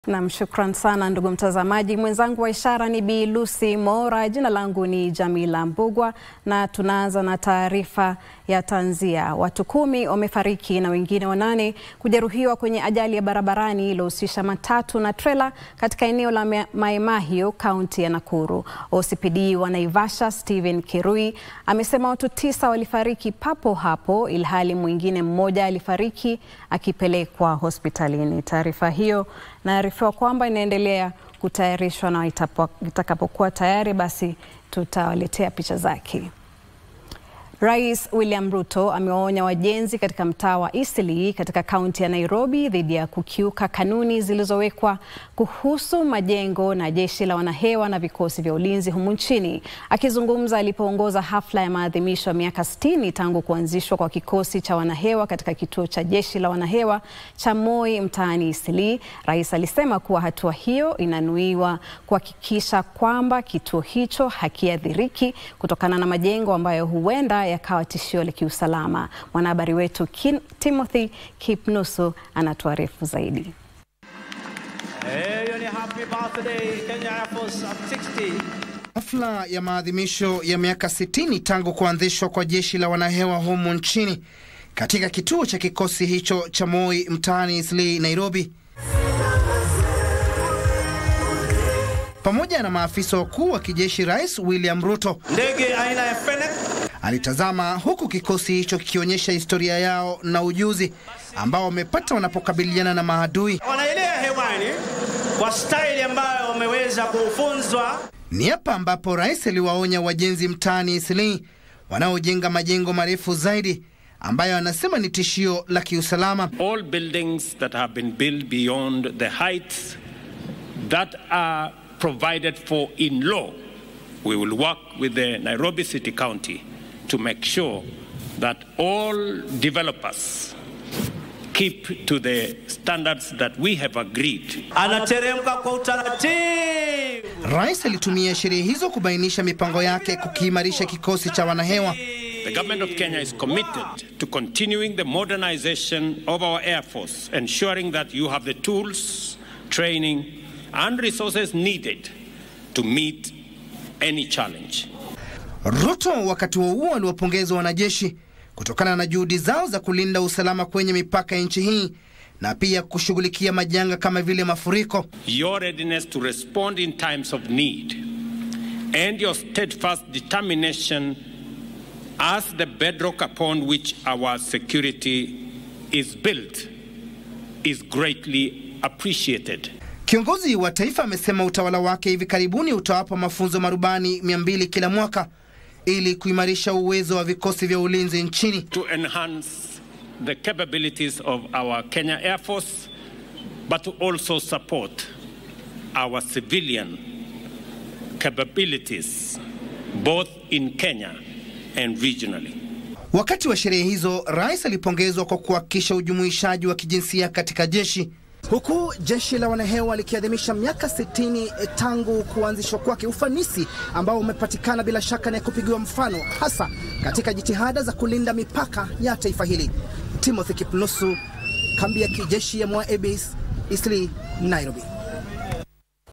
Nam, shukran sana ndugu mtazamaji. Mwenzangu wa ishara ni Bi Lucy Mora, jina langu ni Jamila Mbugwa, na tunaanza na taarifa ya tanzia. Watu kumi wamefariki na wengine wanane kujeruhiwa kwenye ajali ya barabarani iliyohusisha matatu na trela katika eneo la Mai Mahiu, kaunti ya Nakuru. OCPD wa Naivasha Stephen Kirui amesema watu tisa walifariki papo hapo, ilhali mwingine mmoja alifariki akipelekwa hospitalini. Taarifa hiyo naarifiwa kwamba inaendelea kutayarishwa na itakapokuwa tayari basi tutawaletea picha zake. Rais William Ruto amewaonya wajenzi katika mtaa wa Eastleigh katika kaunti ya Nairobi dhidi ya kukiuka kanuni zilizowekwa kuhusu majengo na jeshi la wanahewa na vikosi vya ulinzi humu nchini. Akizungumza alipoongoza hafla ya maadhimisho ya miaka 60 tangu kuanzishwa kwa kikosi cha wanahewa katika kituo cha jeshi la wanahewa cha Moi mtaani Eastleigh, rais alisema kuwa hatua hiyo inanuiwa kuhakikisha kwamba kituo hicho hakiathiriki kutokana na majengo ambayo huenda yakawa tishio la kiusalama. Mwanahabari wetu Kin Timothy Kipnusu anatuarifu zaidi. Hafla ya maadhimisho ya miaka 60 tangu kuanzishwa kwa jeshi la wanahewa humu nchini katika kituo cha kikosi hicho cha Moi mtaani Eastleigh, Nairobi, pamoja na maafisa wakuu wa kijeshi. Rais William Ruto ndege aina ya Fennec alitazama huku kikosi hicho kikionyesha historia yao na ujuzi ambao wamepata wanapokabiliana na maadui. wanaelea hewani kwa staili ambayo wameweza kufunzwa. Ni hapa ambapo rais aliwaonya wajenzi mtaani Eastleigh wanaojenga majengo marefu zaidi ambayo anasema ni tishio la kiusalama. All buildings that have been built beyond the heights that are provided for in law, we will work with the Nairobi City County to make sure that all developers keep to the standards that we have agreed. Anateremka kwa utaratibu. Rais alitumia sherehe hizo kubainisha mipango yake kukiimarisha kikosi cha wanahewa. The government of Kenya is committed to continuing the modernization of our Air Force, ensuring that you have the tools, training, and resources needed to meet any challenge. Ruto wakati huo huo aliwapongeza wanajeshi kutokana na juhudi zao za kulinda usalama kwenye mipaka ya nchi hii na pia kushughulikia majanga kama vile mafuriko. Your readiness to respond in times of need and your steadfast determination as the bedrock upon which our security is built is greatly appreciated. Kiongozi wa taifa amesema utawala wake hivi karibuni utawapa mafunzo marubani 200 kila mwaka ili kuimarisha uwezo wa vikosi vya ulinzi nchini. to enhance the capabilities of our Kenya Air Force, but to also support our civilian capabilities, both in Kenya and regionally. Wakati wa sherehe hizo, rais alipongezwa kwa kuhakikisha ujumuishaji wa kijinsia katika jeshi, huku jeshi la wanahewa likiadhimisha miaka 60 tangu kuanzishwa kwake, ufanisi ambao umepatikana bila shaka na kupigiwa mfano, hasa katika jitihada za kulinda mipaka ya taifa hili. Timothy Kipnusu, kambi ya kijeshi ya Moi Air Base, Eastleigh, Nairobi.